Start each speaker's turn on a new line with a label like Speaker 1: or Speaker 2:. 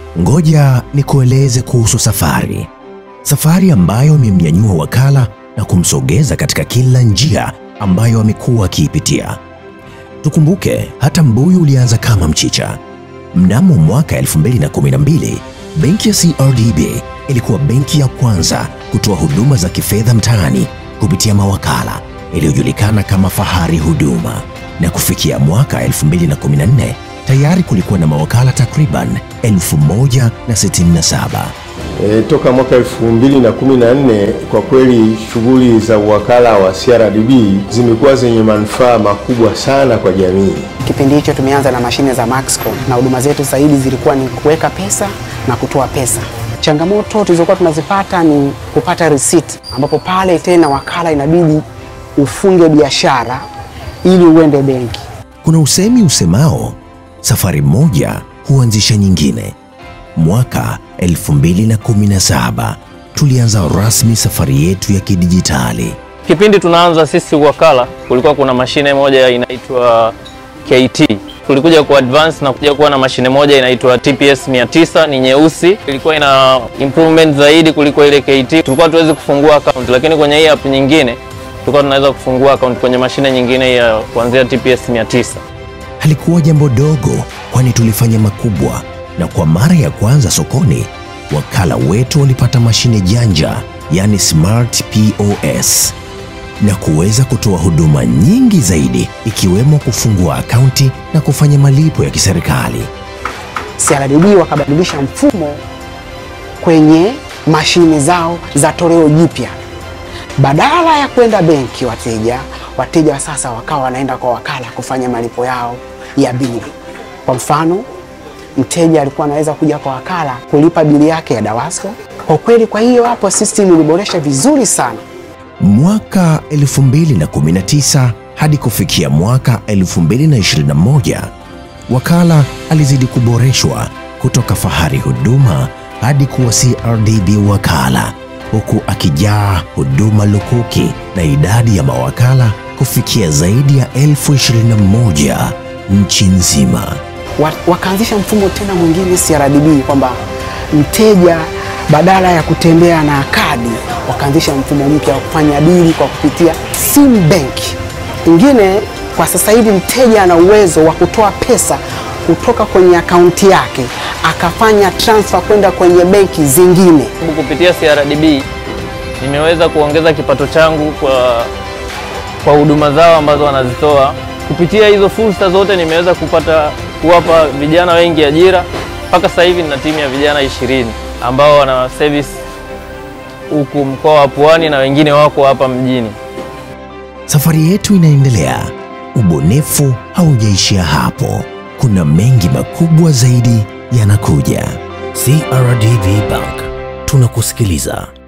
Speaker 1: Ngoja nikueleze kuhusu safari, safari ambayo imemnyanyua wakala na kumsogeza katika kila njia ambayo amekuwa akiipitia. Tukumbuke hata mbuyu ulianza kama mchicha. Mnamo mwaka 2012 benki ya CRDB ilikuwa benki ya kwanza kutoa huduma za kifedha mtaani kupitia mawakala iliyojulikana kama Fahari Huduma, na kufikia mwaka 2014 tayari kulikuwa na mawakala takriban 1067.
Speaker 2: E, toka mwaka 2014 kwa kweli shughuli za uwakala wa CRDB zimekuwa zenye manufaa makubwa sana kwa jamii.
Speaker 3: Kipindi hicho tumeanza na mashine za Maxco na huduma zetu zaidi zilikuwa ni kuweka pesa na kutoa pesa. Changamoto tulizokuwa tunazipata ni kupata risiti, ambapo pale tena wakala inabidi ufunge biashara ili uende benki.
Speaker 1: Kuna usemi usemao safari moja huanzisha nyingine. Mwaka 2017 tulianza rasmi safari yetu ya kidijitali.
Speaker 4: Kipindi tunaanza sisi wakala, kulikuwa kuna mashine moja inaitwa KT. Tulikuja ku advance na kuja kuwa na mashine moja inaitwa TPS 900 ni nyeusi, ilikuwa ina improvement zaidi kuliko ile KT. Tulikuwa tuwezi kufungua account, lakini kwenye hii app nyingine tulikuwa tunaweza kufungua account kwenye mashine nyingine ya kuanzia TPS 900.
Speaker 1: Halikuwa jambo dogo, kwani tulifanya makubwa, na kwa mara ya kwanza sokoni wakala wetu walipata mashine janja, yani smart POS, na kuweza kutoa huduma nyingi zaidi, ikiwemo kufungua akaunti na kufanya malipo ya kiserikali.
Speaker 3: CRDB wakabadilisha mfumo kwenye mashine zao za toleo jipya. Badala ya kwenda benki wateja, wateja wa sasa wakawa wanaenda kwa wakala kufanya malipo yao ya bili. Kwa mfano, mteja alikuwa anaweza kuja kwa wakala kulipa bili yake ya Dawasco. Kwa kweli, kwa hiyo hapo system iliboresha vizuri sana.
Speaker 1: Mwaka 2019 hadi kufikia mwaka 2021, wakala alizidi kuboreshwa kutoka Fahari Huduma hadi kuwa CRDB Wakala, huku akijaa huduma lukuki na idadi ya mawakala kufikia zaidi ya elfu 21 nchi nzima.
Speaker 3: Wa- Wakaanzisha mfumo tena mwingine CRDB kwamba mteja badala ya kutembea na kadi wakaanzisha mfumo mpya wa kufanya bili kwa kupitia sim bank. Ingine kwa sasa hivi mteja ana uwezo wa kutoa pesa kutoka kwenye akaunti yake akafanya transfer kwenda kwenye benki zingine.
Speaker 4: Kupitia CRDB nimeweza kuongeza kipato changu kwa kwa huduma zao ambazo wanazitoa. Kupitia hizo fursa zote nimeweza kupata kuwapa vijana wengi ajira. Mpaka sasa hivi nina timu ya vijana ishirini ambao wana service huku mkoa wa Pwani na wengine wako hapa mjini.
Speaker 1: Safari yetu inaendelea. Ubunifu haujaishia hapo, kuna mengi makubwa zaidi yanakuja. CRDB Bank, tunakusikiliza.